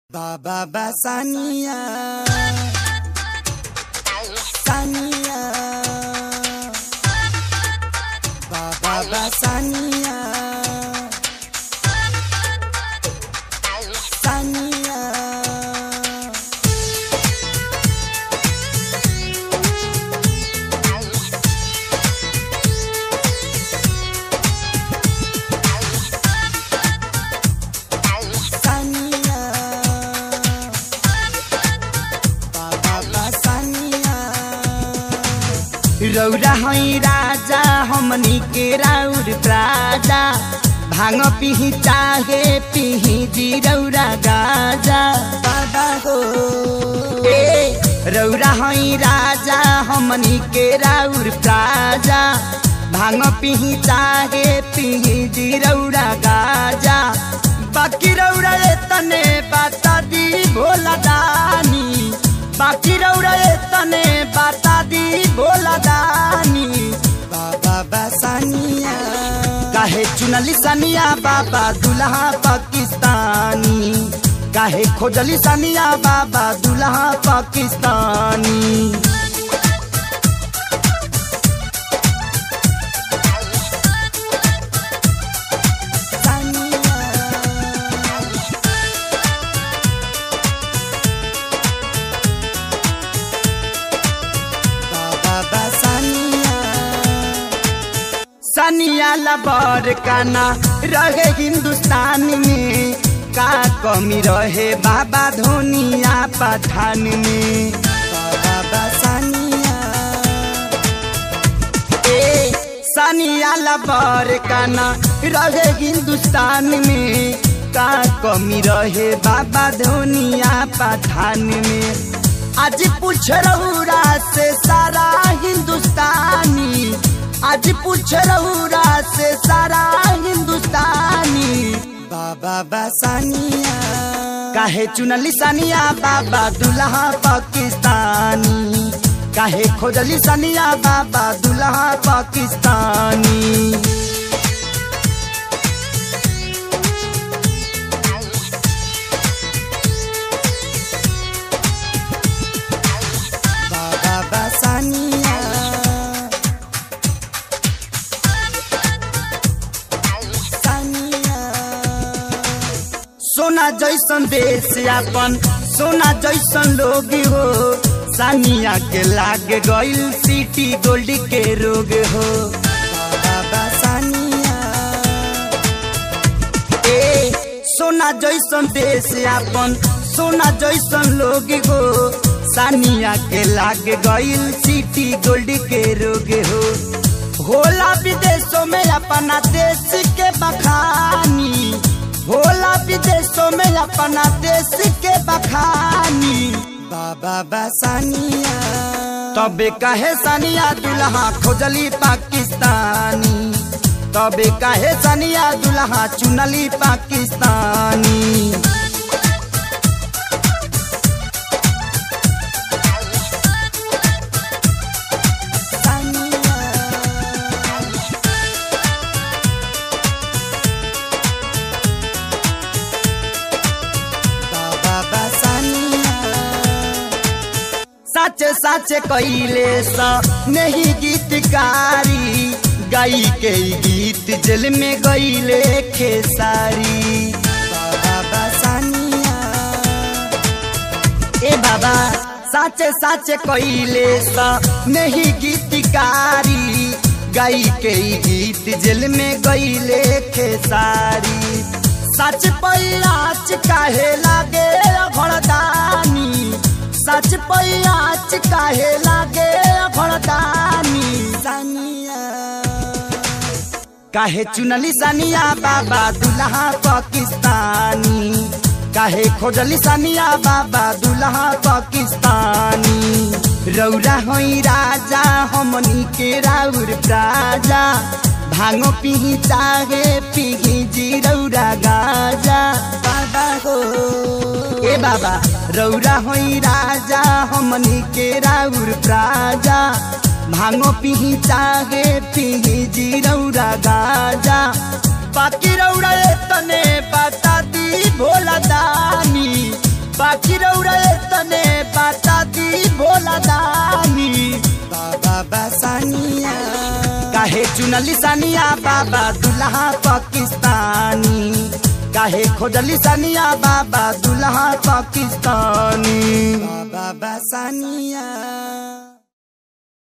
Baba Basania Sania Baba Basania Sania Sania Baba Basania रौरा है राजा हमनी के राउर प्राजा भांग पिही चाहे पिही जी रौरा गाजा बाबा हो ए रौरा है राजा हमनी के राउर प्राजा भांग पिही चाहे पिही जी रौरा गाजा बाकी रौरा ए तने बाता दी भोला दानी बाकी रौरा ए तने बाता दी भोला दानी बाबा बसानिया काहे चुनली सनिया बाबा दुल्हा पाकिस्तानी काहे खोजली सनिया बाबा दुल्हा पाकिस्तानी बाबा सनिया सनिया लबर काना रहे हिंदुस्तान में का कमी रहे बाबा धोनिया पठान में बाबा सनिया ए सनिया लबर काना रहे हिंदुस्तान में का कमी रहे बाबा धोनिया पठान में आज पूछ रहुरा से सारा हिंदुस्तानी आज पूछ रहुरा से सारा हिंदुस्तानी बाबा बसानिया काहे चुनली सानिया बाबा दुल्हा पाकिस्तानी काहे खोजली सानिया बाबा दुल्हा पाकिस्तानी बाबा बसानिया सानिया सोना जैसन देश अपन सोना जैसन लोग हो सानिया के लाग गइल सिटी गोल्ड के रोग हो बाबा सानिया ए सोना जैसन देश अपन सोना जैसन लोग हो सानिया के लाग गइल सिटी गोल्ड के रोग हो होला विदेशों में अपना देश के बखानी होला विदेशों में अपना देश के बखानी बाबा बसानिया तबे कहे सानिया दुल्हा खोजली पाकिस्तानी तबे कहे सानिया दुल्हा चुनली पाकिस्तानी बाबा बसानिया सच सच कैले सा नहीं गीतकारी गाई के ई गीत जल में गईले खेसारी बाबा बसानिया ए बाबा सच सच कैले सा नहीं गीतकारी गाई के ई गीत जल में गईले खेसारी सच पैयाच काहे लागे घड़दानी सच पैयाच काहे लागे घड़दानी सानिया काहे चुनली सानिया बाबा दुल्हा पाकिस्तानी काहे खोजली सानिया बाबा दुल्हा पाकिस्तानी रौरा होई राजा हमनी के राउर प्राजा भांगो पिही चाहे पिही जी रौरा गाजा बाबा हो ए बाबा रौरा होई राजा हमनी के राउर प्राजा भांगो पिही चाहे पिही जी रौरा गाजा बाकी रौरा ए तने बता दी भोला दानी बाबा सानिया काहे चुनली सानिया बाबा दुल्हा पाकिस्तानी काहे खोजली सानिया बाबा दुल्हा पाकिस्तानी बाबा सानिया